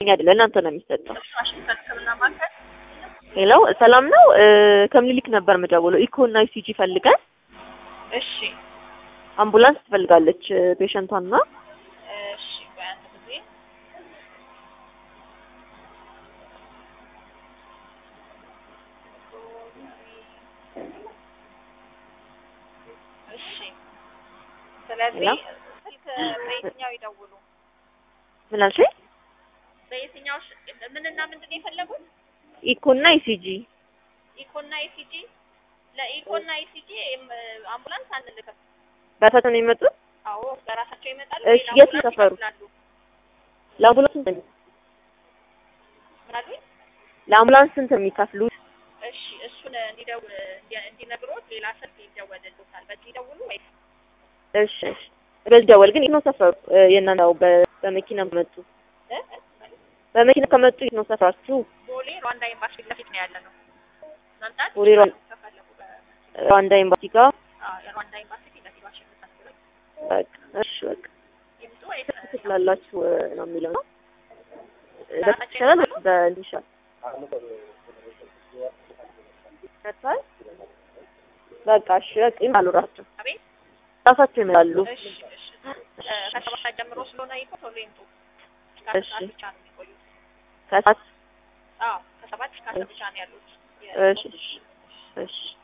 አይደለ እናንተ ነው የሚሰጠው። ዋሽንግተን ሕክምና ማዕከል ሄሎ ሰላም ነው። ከምኒልክ ነበር የምደውለው። ኢኮ እና ኢሲጂ ፈልገን እሺ አምቡላንስ ትፈልጋለች ፔሸንቷና እሺ ቆይ አንድ ጊዜ እሺ ስለዚህ ሄሎ? ስልክ በየትኛው ይደውሉ ምን አልሽኝ? በየትኛው ሽ- ምንና ምንድን ነው የፈለጉት ኢኮ እና ኢሲጂ ኢኮና ኢሲጂ ለኢኮና ኢሲጂ አምቡላንስ አንልክም በፈተና ነው የመጡት። አዎ በራሳቸው ይመጣሉ እሺ፣ ሌላ የት አምቡላንስ ሰፈሩ? ይከፍላሉ ለአምቡላንስ ስንት ነው? ምን አሉኝ ለአምቡላንስ ስንት ነው የሚከፍሉት? እሺ እሱን እንዲደውል እንዲ- እንዲነግሮት ሌላ ስልክ ይደወልልዎታል በዚህ ይደውሉ ወይስ እሺ እሺ። በዚህ ደወል ግን የት ነው ሰፈሩ? የእናንተ ነው በ- በመኪና ከመጡ እ? በመኪና ከመጡ የት ነው ሰፈራችሁ? ቦሌ ሩዋንዳ ኤምባሲ ፊት ለፊት ነው ያለ ነው መምጣት ቦሌ ሩዋንዳ- ከፈለጉ በ- ሩዋንዳ ኤምባሲ ጋር አዎ የሩዋንዳ ኤምባሲ ፊት ለፊት ዋሽንግተን ብለው በቃ እሺ በቃ ይምጡ ወይስ ትችላላችሁ ነው የሚለው ነው። በራሳቸው ይሻላል ይመጣሉ? ወይስ በእንዲህ ይሻላል? መጥቷል? በቃ እሺ በቃ ይመጣሉ ራሳቸው አቤት ራሳቸው ይመጣሉ። እሺ እሺ እ፣ ከሰባት ሰዓት ጀምሮ ስለሆነ ይቆ ቶሎ ይምጡ እስከ እሺ። አስር ሰዓት ብቻ ነው የሚቆዩት ከሰዓት አዎ ከሰባት እስከ አስር ብቻ ነው ያሉት የ- እሺ እሺ እሺ